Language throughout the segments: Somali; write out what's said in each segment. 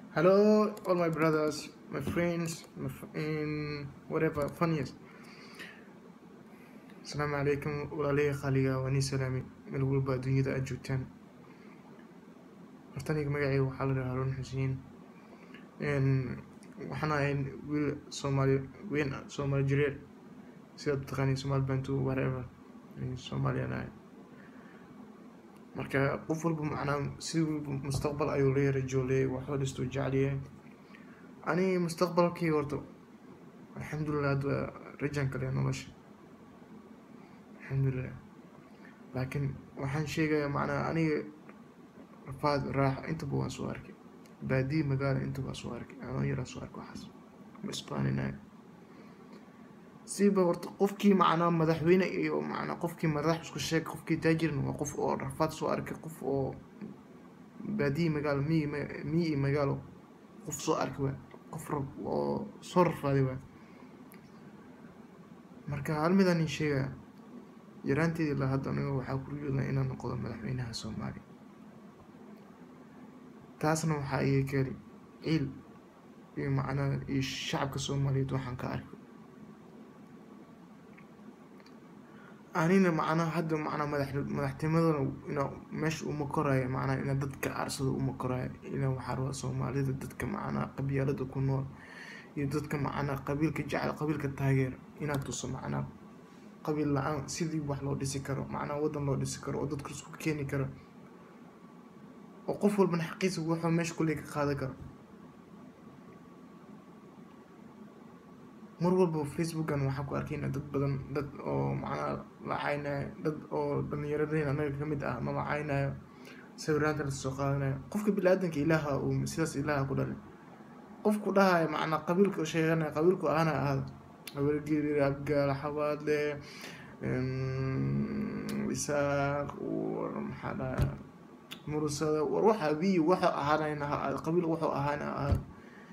Hello, all my brothers, my friends, my f- in whatever funniest. Asalaamu calaykum walaalihii qaaliga waa nii salaami meel walba adduunyada aad joogtaan horta aniga magacayga waxaa la dhahaa Harun Xuseen Een, waxaan ahay wiil Soomaali weyn Soomaali jireer sidaad taqaaniin Soomaali bantu whatever Een, Soomaaliyaan ahay marka qof walba macnaa si walba mustaqbal ayuu leeyahay rajo leeyahay waxuu dhistuu jecel yahay ani mustaqbalkii horta alxamdulilah hadda rajaan kale nolosha alxamdulilah laakiin waxaan sheegayaa macnaa aniga rafaad raaxo intaba waan soo arkay baadiye magaalo intaba waan soo arkay anoo yaraa soo arkay waxaas ma isbaaninayo siba horta qofkii macnaa madaxweyne iyo macnaa qofkii madax isku sheeg qofkii taajirna waa qof oo rafaad soo arkay qof oo baadiye magaalo miyi ma- miyi iyo magaalo qof soo arkay waa qof rab oo soo rafaaday waa marka hal midaan ii sheegaya yaraanteedii ilaa hadda aniga waxaa ku riyoodaa inaan noqdo madaxweynaha soomaaliya taasna waxaa iga keenay ciil iyo macnaa iyo shacabka soomaaliyeed waxaan ka arkay anina macnaha hadda macnaa madax madaxtinimadana ina meesha uma koraayo macnaa ina dadka aarsado uma koraayo ina waxaa rabaa soomaalida dadka macnaa qabyaalada ku nool iyo dadka macnaa qabiilka jecel qabiilka taageera inaad tuso macnaa qabiil la-aan sidii wax loo dhisi karo macnaa wadan loo dhisi karo oo dadka isku keeni karo oo qof walbana xaqiisa wuxuu meesha kuley ka qaadan karo mar walba facebookan waxaan ku arkayna dad badan dad oo macnaa la caynayo dad oo dhalinyaradeen anaga ka mid ah ma la caynayo sawiraanta la soo qaadanayo qofka bini-aadanka ilaaha uu sidaas ilaaha ku dhalay qofku dhahayo macnaa qabiilka sheeganaya qabiilku aana ahaada habargeeri abgaal xabaadle isaaq war maxaa dhaha murusada war waxa biyo waxa ahaanayna ha ahaado qabiil wuxuu ahaana ahaado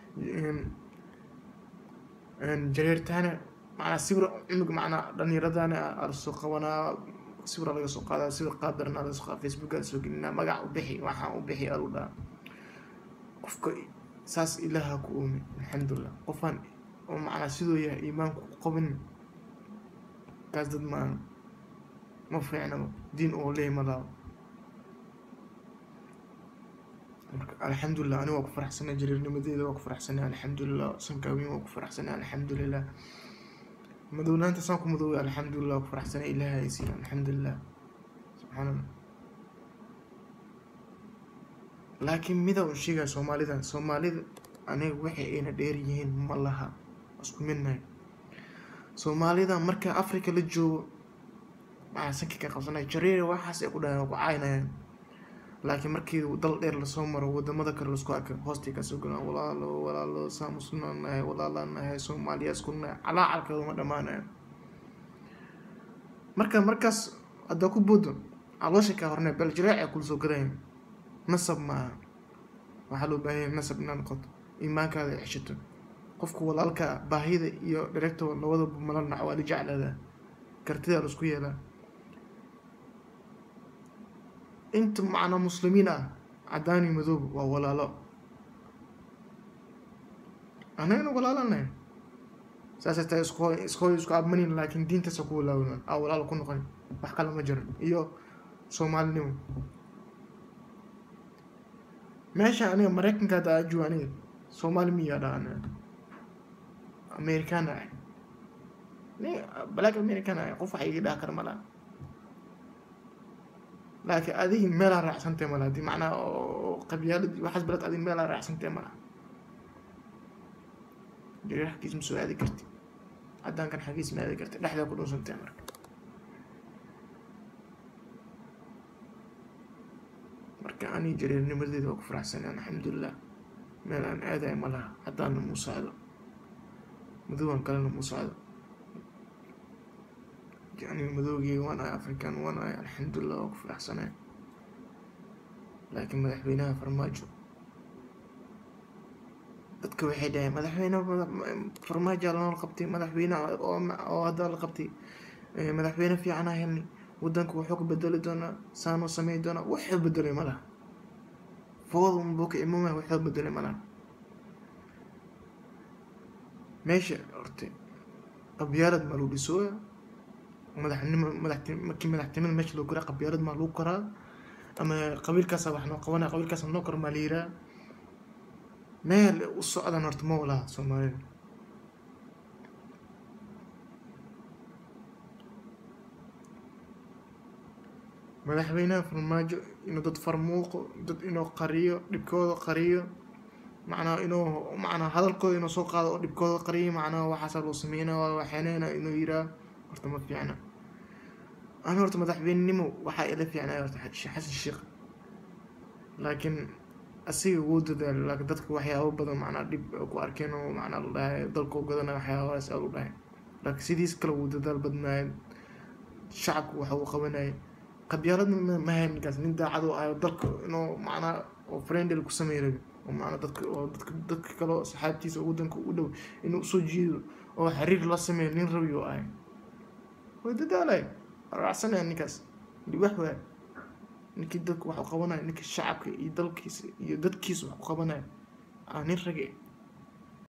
jareertaana macnaa sawir cunug macnaa dhallinyaradana alasoo qabanaa sawira laga soo qaadaa sawir qaadarna laga soo qaada facebooka soo gelinaa magac u bixi waxaan u bixi alu dhaha qofka saas ilaaha ku oomi alxamdulilah qofaan oo macnaa sidoo yahay iimaanku qabin kaas dad maan ma fiicnaba diin oo leeyahy ma laabo marka alxamdulilah ani waa ku faraxsanay jariirnimadeeda waa ku faraxsanay alxamdulilah sankaawiin waa ku faraxsanay alxamdulilah madownaanta saan ku madoobay alxamdulilah waa ku faraxsanay ilaaha ay siiya alxamdulilah subxaan allah laakiin mida un sheegaya soomaalida soomaalida aniga waxay ayna dheer yihiin ma laha isku midnahay soomaalida marka africa la joogo maxaa sanka ka qabsanaya jareer waxaas ay ku dhahaan waa ku caynayaan laakiin markii dal dheer lasoo maro wadamada kale lasku arka hoostay kasoo galaan walaalo walaalo saamusna nahay walaalaa nahay soomaaliya isku nahay calaacalkeeda ma dhammaanayo marka markaas haddaa ku boodo caloosha kaa hornay bal jareecay kula soo gadayan nasab maaha waxaa loo baahan yahay nasab inaad noqoto iimaankaada ay ceshato qofka walaalka baahida iyo dhareegta labadaba mala nac waa la jeclaadaa kartidaa laisku yeelaa inta macnaa muslimiin ah caddaani madoob waa walaalo annagana walaalanahay saasay tahay isko isko isku abmanin laakiin diintaasa ku walaawna aa walaalo ku noqon wax kale ma jiran iyo soomaalinimo meesha aniga maraykanka hadda aa joogo aniga soomaali miyaa dhaa aniga amerikaan ah ni black american ah qof wax iga dhaha kara malaha laakiin adigi meelaa raacsantay malaha hadii macnaa oo qabyaaladii waxaas balad adig meelaa raacsantay malaha jareer xaggiis ma soo aadi karti caddaankan xaggiis ma aadi karti dhexdaa ku dhunsantay marka marka ani jareernimadeeda waa ku faraxsanay alxamdulilah meel aan aadayo ma laha haddaana muu socdo madowaan kalena muu socdo aniga madowgii waan ahay african waan ahay alxamdulilah waa ku faraxsanay laakiin madaxweynaha farmaajo dadka waxay dhaheen madaxweyne farmaajo lanool qabtay madaxweyne oo hadda la qabtay madaxweyne fiican ah helnay wadanka wuxuu ka bedeli doonaa saanuu sameyn doonaa wuxuu bedelay ma laha fooda unbuu ka imamaya wuxuu bedelay ma laha meesha horta qabyaalad maa lagu dhisooya madaxnimo madaxti markii madaxtinimada meesha loo koraa qabyaalad maa lagu koraa ama qabiilkaasa wax noo qabanaya qabiilkaasa noo kor maa la yiraa meel u socdan horta ma walaha soomaalida madaxweynaha farmaajo inuu dad farmuuqo dad inuu qariyo dhibkooda qariyo macnaha inuu macnaha hadalkooda inuu soo qaado oo dhibkooda qariyo macnaha waxaasaa loo sameynaa waa waxeeneena inuu yiraa horta ma fiicna ana horta madaxweynenimo waxaa ila fiicnaya horta xasan sheekh laakiin asiga wuu dadaal laakiin dadka waxyaabo badan macnaa dhib ku arkeen oo macnaa la dhahay dalkoo gadana waxyaabahaas aa lu dhahay laakiin sidiis kale wuu dadaal badnaay shacabku waxa uu qabanayay qabyaalad ma hayn ninkaas nin daacad oo ayo dalka inuu macnaa oo friendly ku samey rabi oo macnaa dadka oo dadka dadka kale oo saxaabtiisa oo wadanka u dhow inuu usoo jiido oo xiriir la sameeyo nin rabi oo ahay way dadaalay raacsanaya ninkaas wax waay ninkii dadku wax u qabanaya ninkii shacabka iyo dalkiisa iyo dadkiisa wax u qabanaya aa nin rage